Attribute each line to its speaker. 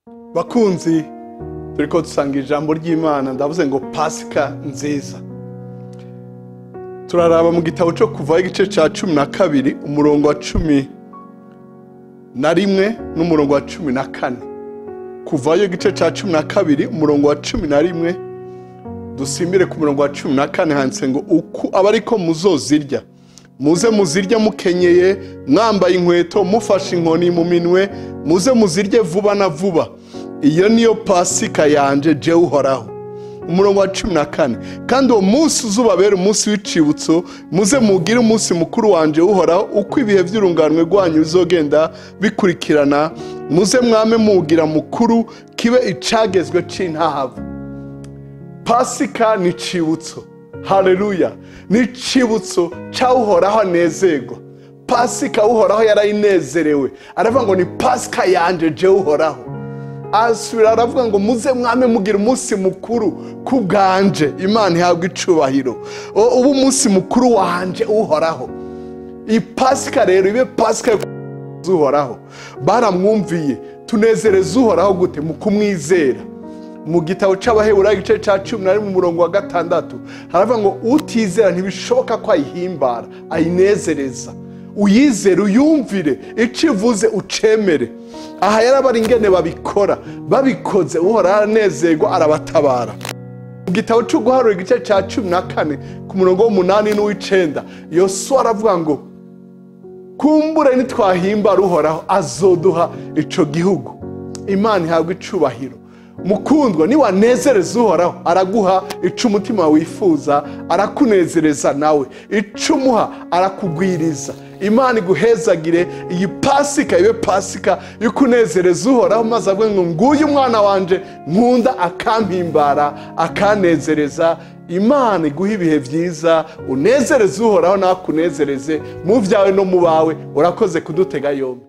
Speaker 1: bakunzi turi ko dusanga ijambo ry'imana ndavuze ngo pasika nziza turaraba mu gitabo cyo kuvaho igice cya cumi na kabiri umurongo wa cumi na rimwe n'umurongo wa cumi na kane kuvayo igice cya cumi na kabiri umurongo wa cumi na rimwe dusimbire ku murongo wa cumi na kane handitse ngo uku aba ariko muzozirya muze muzirya mukenyeye mwambaye inkweto mufashe inkoni mu minwe muze muzirye vuba na vuba iyo niyo pasika yanje jewe uhoraho umurongo wa cumi na kane kandi uwo munsi uzubabera umunsi w'icibutso muze mugire umunsi mukuru wanje uhoraho uko ibihe by'urunganwe rwanyu bizogenda bikurikirana muze mwame muwugira mukuru kibe icagezwe c'intahavu pasika ni icibutso hareruya ni icibutso cyawuhoraho anezerwa pasika uhoraho yarayinezerewe aravuga ngo ni pasika yanje jewe uhoraho asubira aravuga ngo muze mwame mugira umunsi mukuru ku bwanje imana ihabwa icubahiro ubu umunsi mukuru wanje uhoraho iyi pasika rero ibe pasika uhoraho baramwumviye tunezereza uhoraho gute mu kumwizera mu gitabo cy'abaheburayo igice cya cumi na rimwe umurongo wa gatandatu haravuga ngo utizera ntibishoboka ko ayihimbara ayinezereza uyizere uyumvire icyo ivuze ucemere aha yarabara ingene babikora babikoze uhora aranezerwa arabatabara mu gitabo cyo guharura igice cya cumi na kane ku murongo w'umunani n'uw'icenda yosuwa aravuga ngo kumbure nitwahimbara uhoraho azoduha ico gihugu imana ihabwa icubahiro mukundwa niwanezereza uhoraho araguha ico umutima wifuza arakunezereza nawe ico umuha arakugwiriza imana iguhezagire iyi pasika ibe pasika yo kunezereza uhoraho maze avuge ngo nguyu umwana wanje nkunda akampimbara akanezereza imana iguha ibihe byiza unezereze uhoraho nakunezereze mu byawe no mu bawe urakoze kudutega yombi